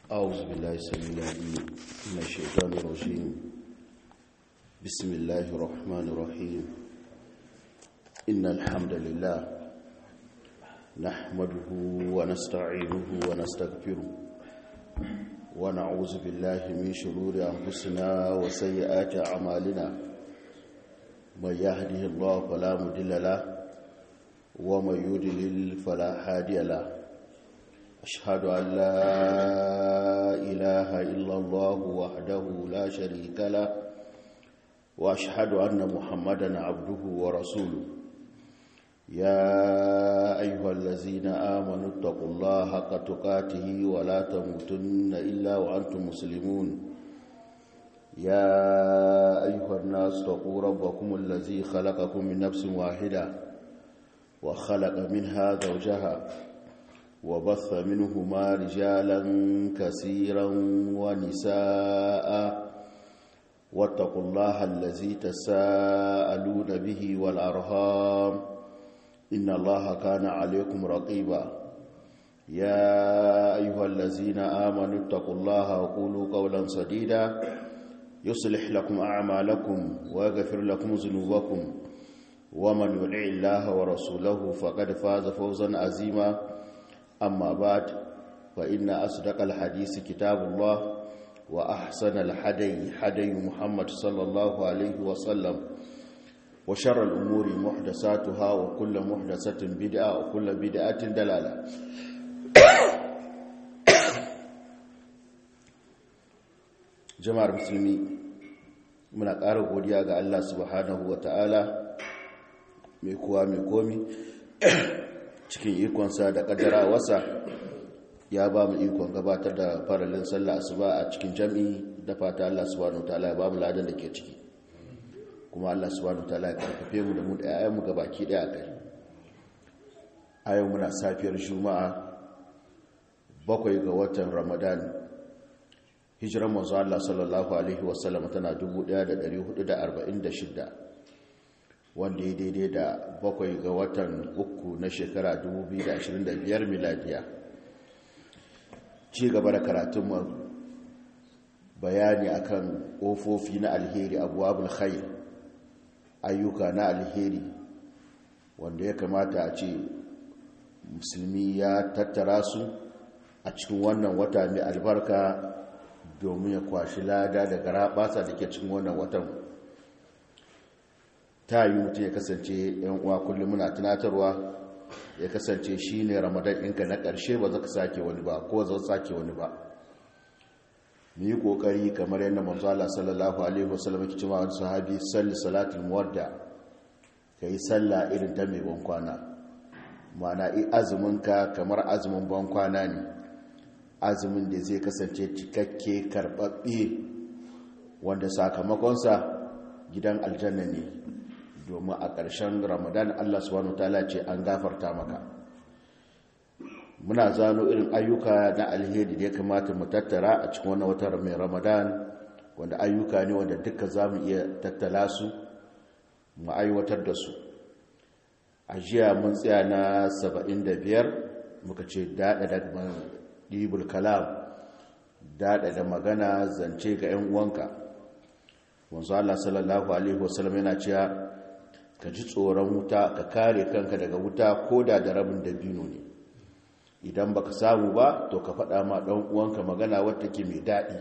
أعوذ بالله السميع العليم من الشيطان الرجيم بسم الله الرحمن الرحيم إن الحمد لله نحمده ونستعينه ونستغفره ونعوذ بالله من شرور أنفسنا وسيئات أعمالنا من يهده الله فلا مضل له ومن يضلل فلا هادي له أشهد أن لا إله إلا الله وحده لا شريك له وأشهد أن محمدا عبده ورسوله يا أيها الذين آمنوا اتقوا الله حق تقاته ولا تموتن إلا وأنتم مسلمون يا أيها الناس اتقوا ربكم الذي خلقكم من نفس واحدة وخلق منها زوجها وبث منهما رجالا كثيرا ونساء واتقوا الله الذي تساءلون به والأرهام إن الله كان عليكم رقيبا يا أيها الذين آمنوا اتقوا الله وقولوا قولا سديدا يصلح لكم أعمالكم ويغفر لكم ذنوبكم ومن يطع الله ورسوله فقد فاز فوزا عظيما أما بعد فإن أصدق الحديث كتاب الله وأحسن الحدي حدي محمد صلى الله عليه وسلم وشر الأمور محدثاتها وكل محدثة بدعة وكل بدعة دلالة jama'ar musulmi muna ƙara godiya ga Allah subhanahu wa ta'ala mai kuwa mai komi cikin ikonsa da ƙaddara wasa ya ba mu ikon gabatar da faralin sallah asuba a cikin jami'i da fata Allah subhanahu wa ta'ala ya ba mu ladan da ke ciki kuma Allah subhanahu wa ta'ala ya karfafe mu da mu da ƴaƴanmu gabaki ɗaya a kai a yau muna safiyar juma'a bakwai ga watan ramadan hijiran manzo Allah sallallahu alaihi wasallam tana 1446 wanda ya daidai da bakwai ga watan uku na shekara 2025 miladiya ci gaba da karatun bayani akan ƙofofi na alheri abuwabul khair ayyuka na alheri wanda ya kamata a ce musulmi ya tattara su a cikin wannan wata mai albarka domin ya kwashi lada da garabasa da ke cikin wannan watan ta yi mutum ya kasance yan uwa kullum muna tunatarwa ya kasance shi ne ramadan ɗinka na ƙarshe ba za ka sake wani ba ko za sake wani ba mu yi ƙoƙari kamar yadda manzo Allah sallallahu alaihi wasallam ke cewa wani sahabi salli salatul muwadda ka yi sallah irin ta mai bankwana ma'ana i azumin ka kamar azumin bankwana ne azumin da zai kasance cikakke karɓaɓɓe wanda sakamakonsa gidan aljanna ne domin a ƙarshen ramadan allah subhanahu ta'ala ce an gafarta maka muna zano irin ayyuka na alheri da ya kamata mu tattara a cikin wannan watan mai ramadan wanda ayyuka ne wanda duka za mu iya tattala su mu aiwatar da su a jiya mun tsaya na 75 muka ce daɗa da ɗibul kalam daɗa da magana zance ga 'yan uwanka wanzu Allah sallallahu Alaihi wasallam yana cewa ka ji tsoron wuta ka kare kanka daga wuta ko da da rabin dabino ne idan baka samu ba to ka faɗa ma ɗan uwanka magana wadda ke mai daɗi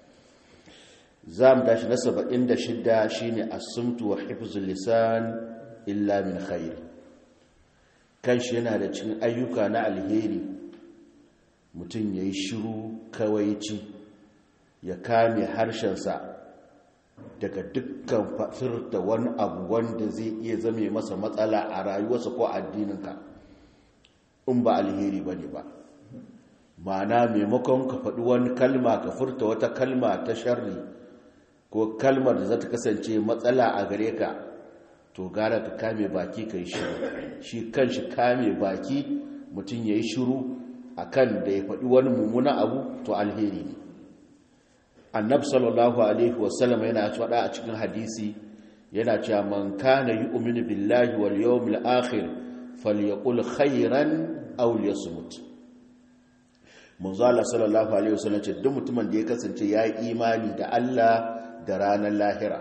za mu tashi na saba'in da shidda shi ne asumtu wa hifzul lisan illa min khair kan shi yana da cikin ayyuka na alheri mutum ya yi shiru kawaici ya kame harshensa daga dukkan fafirta wani abu wanda zai iya zame masa matsala a rayuwarsa ko addininka in ba alheri ba ne ba ma'ana maimakon ka faɗi wani kalma ka furta wata kalma ta sharri ko kalmar da za ta kasance matsala a gare ka to gara ka kame baki ka yi shiru shi kan shi kame baki mutum ya yi shiru akan da ya faɗi wani mummuna abu to alheri ne annab sallallahu alaihi wasallam yana faɗa a cikin hadisi yana cewa man kana yu'minu billahi wal yawmil akhir falyaqul khairan aw liyasmut manzo Allah sallallahu alaihi wasallam ce duk mutumin da ya kasance ya yi imani da Allah da ranar lahira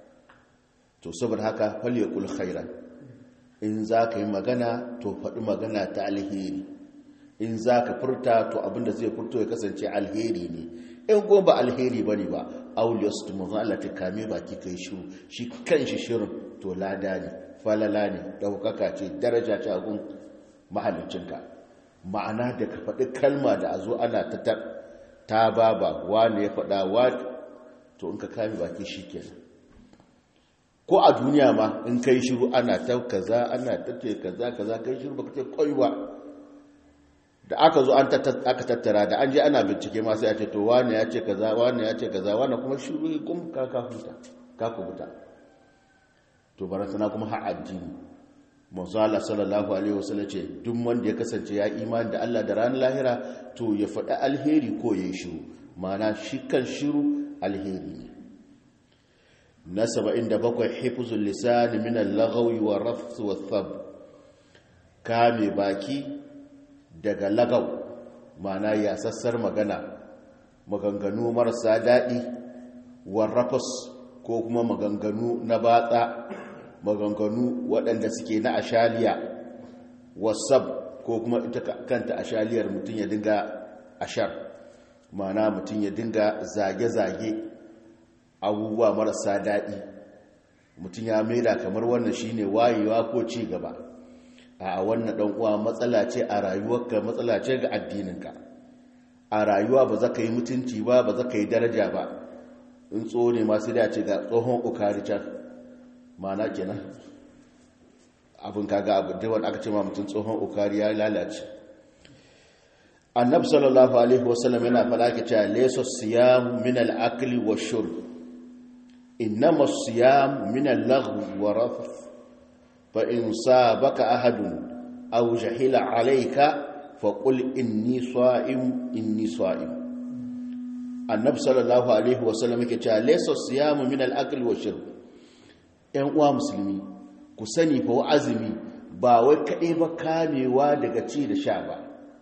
to saboda haka falyakul khairan in za ka yi magana to faɗi magana ta alheri in za ka furta to abinda zai furto ya kasance alheri ne in goma ba alheri ba ne ba auliyas tu manzo Allah ta kame baki kai shiru shi kan shi shirin to lada ne falala ne ɗaukaka ce daraja ce a gun mahalicinka ma'ana da ka faɗi kalma da a zo ana ta ta baba wane ya faɗa wa to in ka kame baki shi kenan ko a duniya ma in kai shiru ana ta kaza ana ta ce kaza kaza kai shiru baka ce koi ba da aka zo an aka tattara da an je ana bincike ma sai a ce to wane ya ce kaza wane ya ce kaza wane kuma shiru kum ka ka huta ka ku huta to barantana kuma har addini manzo Allah sallallahu alaihi wasallam ce duk wanda ya kasance ya imani da Allah da ranar lahira to ya faɗi alheri ko ya shiru ma'ana shi kan shiru alheri ne na 77 hifzul lisan min al-lagwi wa rafth wa thab kame baki daga lagaw ma'ana ya sassar magana maganganu marasa daɗi wa rafas ko kuma maganganu na batsa maganganu waɗanda suke na ashaliya wasab ko kuma ita kanta ashaliyar mutum ya dinga ashar mana mutum ya dinga zage-zage abubuwa marasa daɗi mutum ya maida kamar wannan shine wayewa ko ci gaba a wannan ɗan uwa matsala ce a rayuwarka matsala ce ga addininka a rayuwa ba za ka yi mutunci ba ba za ka yi daraja ba in tso ne masu dace ga tsohon ukari can mana kenan abin kaga abu da wanda aka ce ma mutum tsohon ukari ya lalace annab sallallahu alaihi wasallam yana faɗa ke cewa laysa siyam min al-akli wa shurb innama siyam min al-laghwi wa rafath fa in sabaka ahadun aw jahila alayka fa qul inni sa'im inni sa'im annab sallallahu alaihi wasallam yake cewa laysa siyam min al-akli wa shurb ‘yan uwa musulmi ku sani fa azumi ba wai kaɗai ba kamewa daga ci da sha ba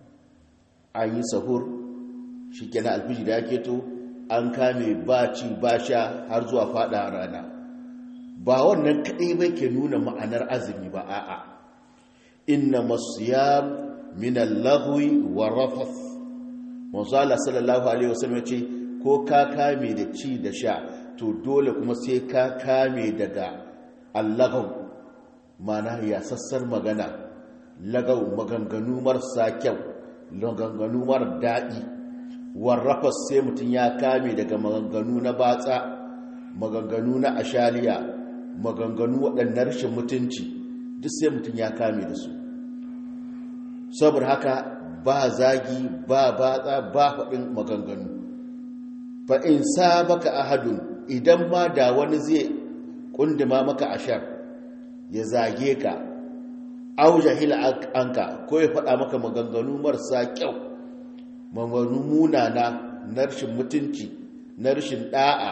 an yi sahur shi kenan alfiji da ya to an kame ba ci ba sha har zuwa fada rana ba wannan kaɗai ba ke nuna ma'anar azumi ba a'a inna masiyam min al-laghwi wa rafath manzo Allah sallallahu alaihi wasallam ce ko ka kame da ci da sha to dole kuma sai ka kame daga allagaw mana ya sassar magana lagaw maganganu marasa kyau maganganu mar daɗi warrafas sai mutum ya kame daga maganganu na batsa maganganu na ashaliya maganganu waɗannan rashin mutunci duk sai mutum ya kame da su saboda haka ba zagi ba batsa ba faɗin maganganu fa in sabaka ahadun idan ma da wani zai kundima maka ashar ya zage ka au jahila anka ko ya faɗa maka maganganu marasa kyau maganganu munana na rashin mutunci na rashin ɗa'a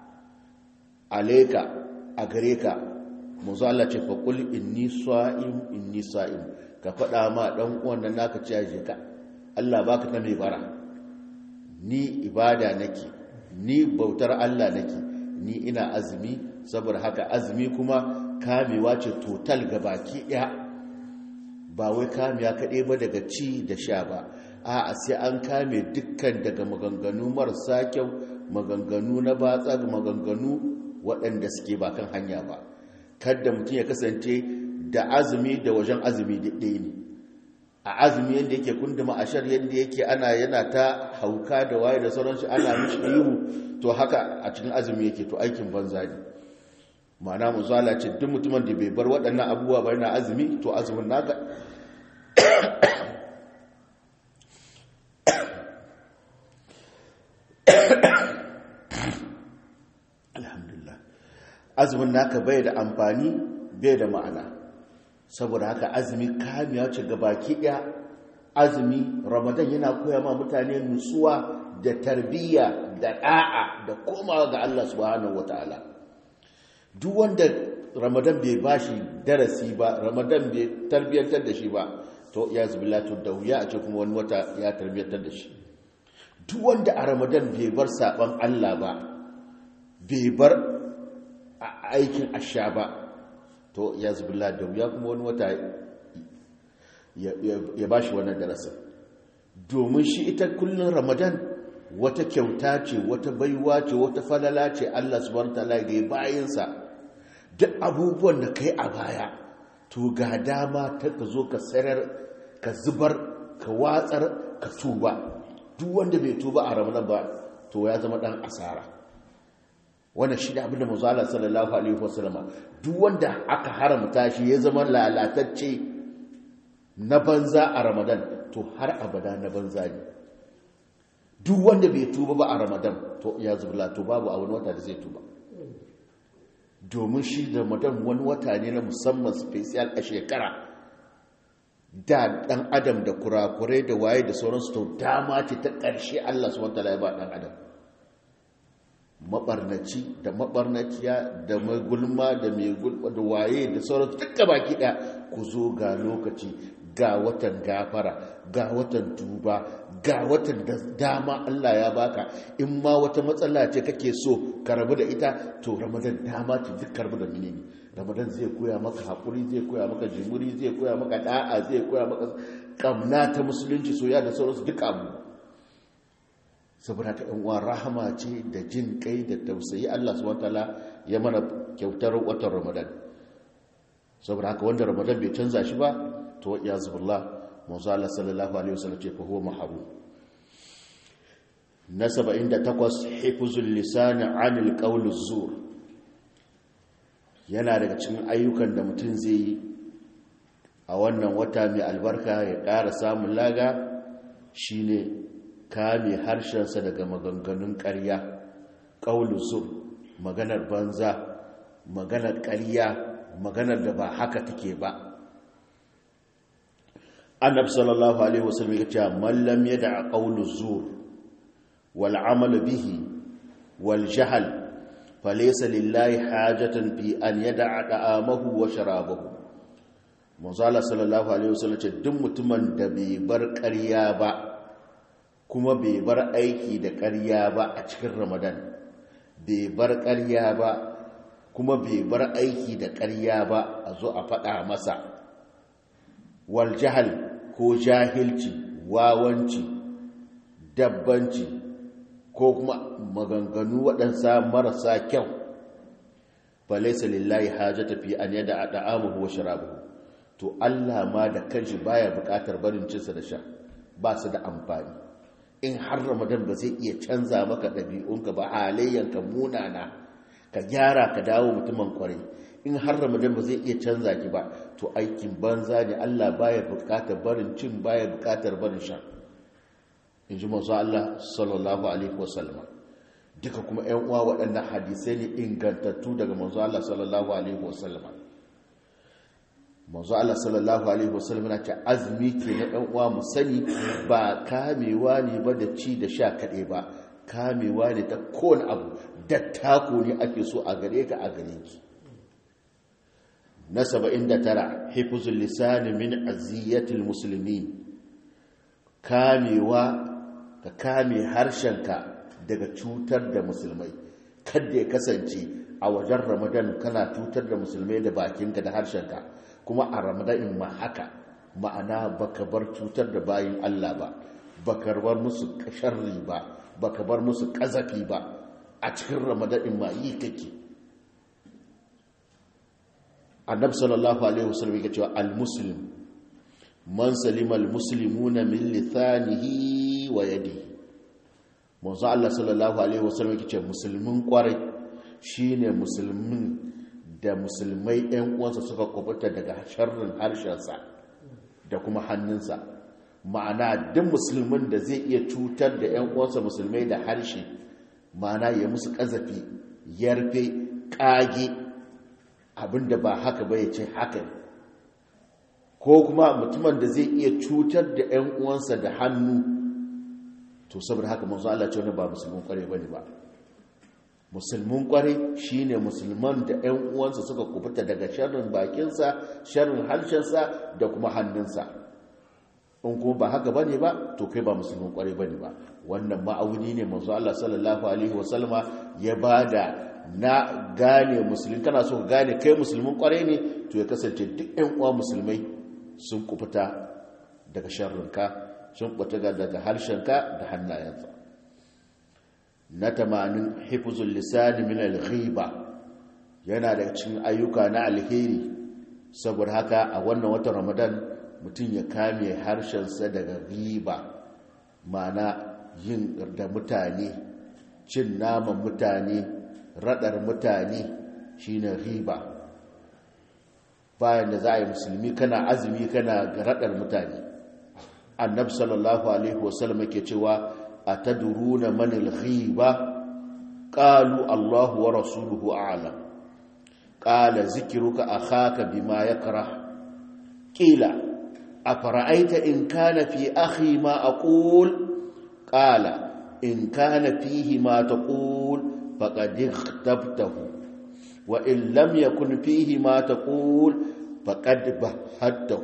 aleka a gare ka muzu Allah ce fa kul inni sa'im inni sa'im ka faɗa ma ɗan uwan nan naka ce je ka Allah baka ta mai bara ni ibada nake ni bautar Allah nake ni ina azumi saboda haka azumi kuma kamewa ce total ga baki ɗaya ba wai kamewa kaɗai ba daga ci da sha ba a sai an kame dukkan daga maganganu marasa kyau maganganu na batsa maganganu waɗanda suke ba kan hanya ba kadda mutum ya kasance da azumi da wajen azumi ɗaya ne a azumi yadda yake kunduma a shar yadda yake ana yana ta hauka da waye da sauransu ana mishi ihu to haka a cikin azumi yake to aikin banza ne ma'ana mu zala ce duk mutumin da bai bar waɗannan abubuwa ba yana azumi to azumin naka alhamdulillah azumin naka bai da amfani bai da ma'ana saboda haka azumi kamiya ce ga baki ɗaya azumi ramadan yana koya ma mutane nutsuwa da tarbiyya da ɗa'a da komawa ga Allah subhanahu wataala duk wanda ramadan bai bashi darasi ba ramadan bai tarbiyyantar da shi ba to ya zubila to da wuya a ce kuma wani wata ya tarbiyyantar da shi duk wanda a ramadan bai bar saban Allah ba bai bar aikin asha ba to ya zubila da ya kuma wani wata ya ba shi wannan darasin domin shi ita kullum ramadan wata kyauta ce wata baiwa ce wata falala ce Allah subhanahu wataala ga bayansa duk abubuwan da kai a baya to ga dama ta ka zo ka sarar ka zubar ka watsar ka tuba duk wanda bai tuba a ramadan ba to ya zama dan asara wannan shi da abinda manzo Allah sallallahu alaihi wasallam duk wanda aka haramta shi ya zama lalatacce na banza a ramadan to har abada na banza ne duk wanda bai tuba ba a ramadan to ya zubla to babu a wani wata da zai tuba domin shi da ramadan wani wata ne na musamman special a shekara da dan adam da kurakurai da waye da sauransu to dama ce ta ƙarshe Allah subhanahu wataala ya ba dan adam mabarnaci da mabarnaciya da mai gulma da mai gulma da waye da sauransu duka baki ɗaya ku zo ga lokaci ga watan gafara ga watan tuba ga watan da dama Allah ya baka in ma wata matsala ce kake so ka rabu da ita to ramadan dama ce duk karbu da menene ramadan zai koya maka hakuri zai koya maka jimuri zai koya maka da'a zai koya maka kamna ta musulunci soya da sauransu duk abu saboda ka uwa rahama ce da jin kai da tausayi Allah subhanahu wataala ya mana kyautar watan ramadan saboda haka wanda ramadan bai canza shi ba to ya zubillah manzo Allah sallallahu alaihi wasallam ce fa huwa mahrum na 78 hifzul lisan anil qawl zur yana daga cikin ayyukan da mutum zai yi a wannan wata mai albarka ya ƙara samun laga shine kame harshensa daga maganganun ƙarya qawl zur maganar banza maganar ƙarya maganar da ba haka take ba annab sallallahu alaihi wasallam ya ce man lam yada qawlu zur wal amal bihi wal jahl falaysa lillahi hajatan fi an yada da'amahu wa sharabahu manzala sallallahu alaihi wasallam ce duk mutumin da bai bar ƙarya ba kuma bai bar aiki da ƙarya ba a cikin ramadan bai bar ƙarya ba kuma bai bar aiki da ƙarya ba a zo a faɗa masa wal jahal ko jahilci wawanci dabbanci ko kuma maganganu waɗansa marasa kyau falaisa lillahi hajjata fi an yada a da'amuhu wa sharabuhu to Allah ma da kanshi baya buƙatar barin cinsa da sha ba su da amfani in har ramadan ba zai iya canza maka ɗabi'unka ba halayyanka munana ka gyara ka dawo mutumin kwarai in har ramadan ba zai iya canza ki ba to aikin banza ne Allah baya bukatar barin cin baya bukatar barin sha in ji masu Allah sallallahu alaihi wasallam duka kuma yan uwa waɗannan hadisai ne ingantattu daga manzo Allah sallallahu alaihi wasallam manzo Allah sallallahu alaihi wasallam na ce azumi ke na yan uwa mu sani ba kamewa ne ba da ci da sha kaɗai ba kamewa ne ta kowane abu dattako ne ake so a gare ka a gare ki na 79 hifzul lisani min aziyatil muslimin kamewa ka kame harshenka daga cutar da musulmai kada ya kasance a wajen ramadan kana cutar da musulmai da bakinka da harshenka kuma a ramadan ma haka ma'ana baka bar cutar da bayin Allah ba baka bar musu sharri ba baka bar musu kazafi ba a cikin ramadan ma yi kake annabi sallallahu alaihi wasallam yake cewa al-muslim man salima al-muslimuna min lisanihi wa yadihi manzo Allah sallallahu alaihi wasallam yake cewa musulmin kwarai shine musulmin da musulmai ɗan uwansa suka kubuta daga sharrin harshensa da kuma hannunsa ma'ana duk musulmin da zai iya cutar da ɗan uwansa musulmai da harshe ma'ana ya musu kazafi yarfe kage abinda ba haka ba ya ce haka ko kuma mutumin da zai iya cutar da 'yan uwansa da hannu to saboda haka manzo Allah ce wani ba musulmin kware bane ba musulmin kware shine musulman da 'yan uwansa suka kubuta daga sharrin bakinsa sharrin harshensa da kuma hannunsa in kuma ba haka bane ba to kai ba musulmin kwarai bane ba wannan ma'auni ne manzo Allah sallallahu alaihi wasallama ya bada na gane musulmi kana so gane kai musulmin kwarai ne to ya kasance duk ɗan uwa musulmai sun kufuta daga sharrinka sun kufuta daga harshenka da hannayensa na tamanin hifzul lisani min al-ghiba yana da cikin ayyuka na alheri saboda haka a wannan watan Ramadan mutum ya kame harshensa daga riba mana yin da mutane cin naman mutane radar mutane shine riba bayan da za a yi musulmi kana azumi kana radar mutane annabi sallallahu alaihi wasallam ke cewa atadruna man al-ghiba qalu Allahu wa rasuluhu a'lam qala zikruka akhaka bima yakrah qila afara'aita in kana fi akhi ma aqul qala in kana fihi ma taqul faqad ikhtabtahu wa in lam yakun fihi ma taqul faqad bahadtahu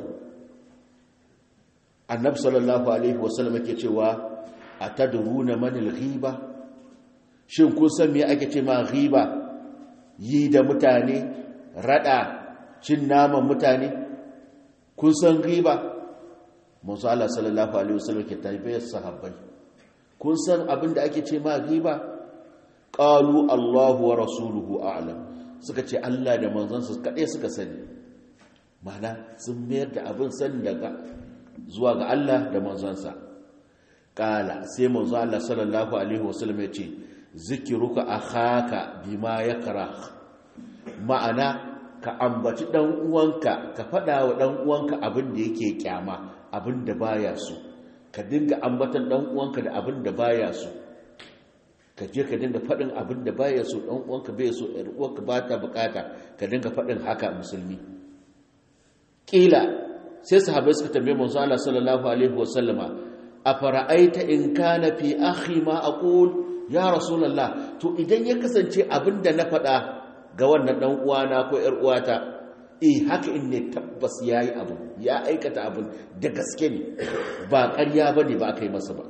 annabi sallallahu alaihi wasallam yake cewa atadruna man al-ghiba shin kun san me ake ce ma ghiba yi da mutane rada cin naman mutane kun san ghiba manzo Allah sallallahu alaihi wasallam ke tabbiyar sahabbai kun san abin da ake ce ma ghiba qalu Allahu wa rasuluhu a'lam suka ce Allah da manzansa kadai suka sani mana sun mayar da abin sani daga zuwa ga Allah da manzansa kala sai manzo Allah sallallahu alaihi wasallam ya ce zikiruka akhaka bima yakrah ma'ana ka ambaci dan uwanka ka fada wa dan uwanka abin da yake kyama abin da baya so ka dinga ambatan dan uwanka da abin da baya so ka je ka dinga fadin abin da baya so dan uwanka bai so ɗan uwanka ba ta bukata ka dinga fadin haka musulmi kila sai sahabbai suka tambaye manzo Allah sallallahu alaihi wasallama afara'aita in kana fi akhi ma aqul ya rasulullah to idan ya kasance abinda na faɗa ga wannan dan uwana ko yar uwata eh haka in ne tabbas yayi abu ya aikata abin da gaske ne ba ƙarya bane ba kai masa ba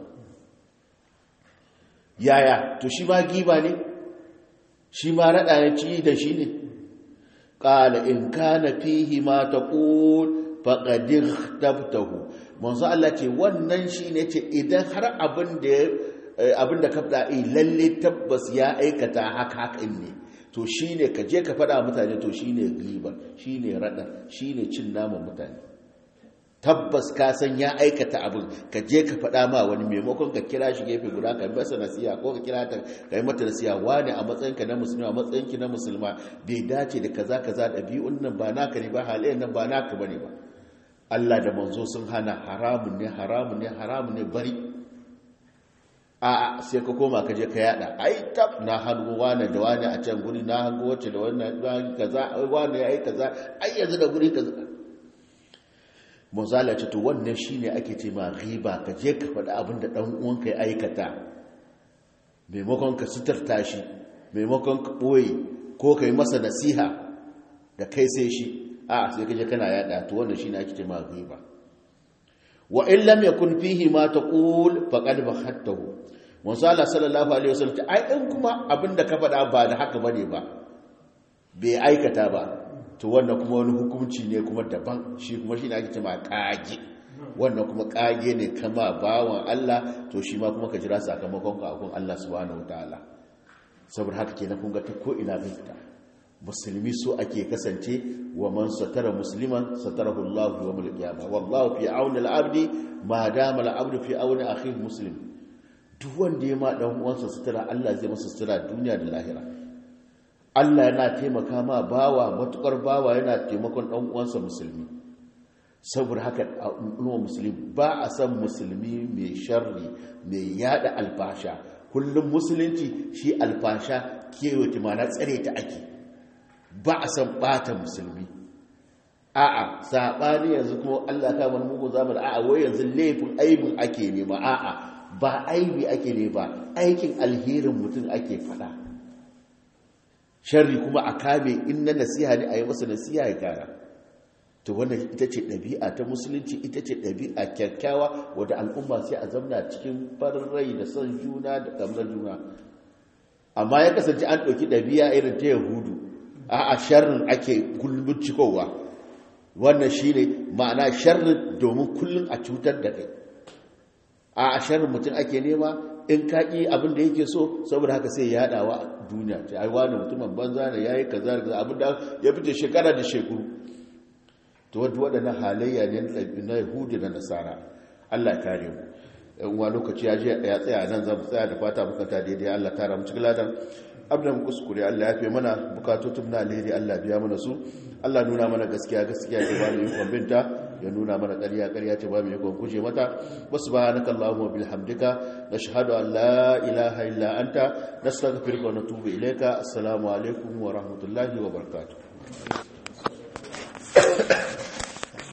yaya to shi ma giba ne shi ma rada ya ci da shi ne qala in kana fihi ma taqul faqad ikhtabtahu manzo Allah ce wannan shine ce idan har abin da abin da ka fada eh lalle tabbas ya aikata haka haka ne to shine ka je ka fada mutane to shine riba shine rada shine cin naman mutane tabbas ka san ya aikata abin ka je ka fada ma wani maimakon ka kira shi gefe guda ka masa nasiha ko ka kira ta kai mata nasiha wani a matsayinka na musulma a matsayinki na musulma bai dace da kaza kaza ɗabi'un nan ba naka ne ba halayen nan ba naka bane ba Allah da manzo sun hana haramun ne haramun ne haramun ne bari a sai ka koma ka je ka yada ai tab na hango wani da wani a can guri na hango wacce da wannan kaza wani yayi kaza ai yanzu da guri kaza manzala ce to wannan shine ake ce ma riba ka je ka faɗi abin da dan uwanka ya aikata maimakon ka suturta shi maimakon ka ɓoye ko ka yi masa nasiha da kai sai shi a sai kaje kana yada to wannan shine ake cewa ghiba wa in lam yakun fihi ma taqul faqad bahattahu manzo Allah sallallahu alaihi wasallam ai in kuma abinda ka faɗa ba da haka bane ba bai aikata ba to wannan kuma wani hukunci ne kuma daban shi kuma shine ake cewa kage wannan kuma kage ne kama bawan Allah to shi ma kuma ka jira sakamakon ka akon Allah subhanahu wataala saboda haka kenan kun ga ta ko ina zai fita musulmi so ake kasance wa man satara musliman satarahu Allah wa mul qiyama wallahu fi auni al-abdi ma dama al-abdu fi auni akhi muslim duk wanda ya ma dan uwansa sutura Allah zai masa sutura duniya da lahira Allah yana taimaka ma bawa matukar bawa yana taimakon dan uwansa musulmi saboda haka al'umma musulmi ba a san musulmi mai sharri mai yada alfasha kullum musulunci shi alfasha kewaye mana tsare ta ake ba a san bata musulmi a'a sabani yanzu kuma Allah ka mana mugun zamani a'a wai yanzu laifin aibin ake nema a'a ba aibi ake ne ba aikin alherin mutum ake fada sharri kuma a kame in na nasiha ne a yi masa nasiha ya kara to wannan ita ce ɗabi'a ta musulunci ita ce ɗabi'a kyakkyawa wadda al'umma sai a zamna cikin farin rai da son juna da kamar juna amma ya kasance an ɗauki ɗabi'a irin ta yahudu a a sharrin ake kullum cikowa wannan shi ne ma'ana sharrin domin kullum a cutar da kai a a sharrin mutum ake nema in kaƙi abin da yake so saboda haka sai ya yaɗawa a duniya ta yi wani mutumin banza da ya yi kaza da kaza abin da ya fice shekara da shekaru to wadda waɗannan halayya ne na yahudu da nasara allah ya kare mu yan uwa lokaci ya je ya tsaya nan zamu tsaya da fata muka ta daidai allah tara mu cikin ladan abin mu kuskure allah ya fi mana bukatutun na alheri allah biya mana su allah nuna mana gaskiya gaskiya ce ba mu yi kwambinta ya nuna mana ƙarya ƙarya ce ba mu yi guje mata wasu ba na kallahu wa bilhamdika na shahadu an la ilaha illa anta nastaghfiruka wa natubu ilayka assalamu alaikum wa rahmatullahi wa barakatuh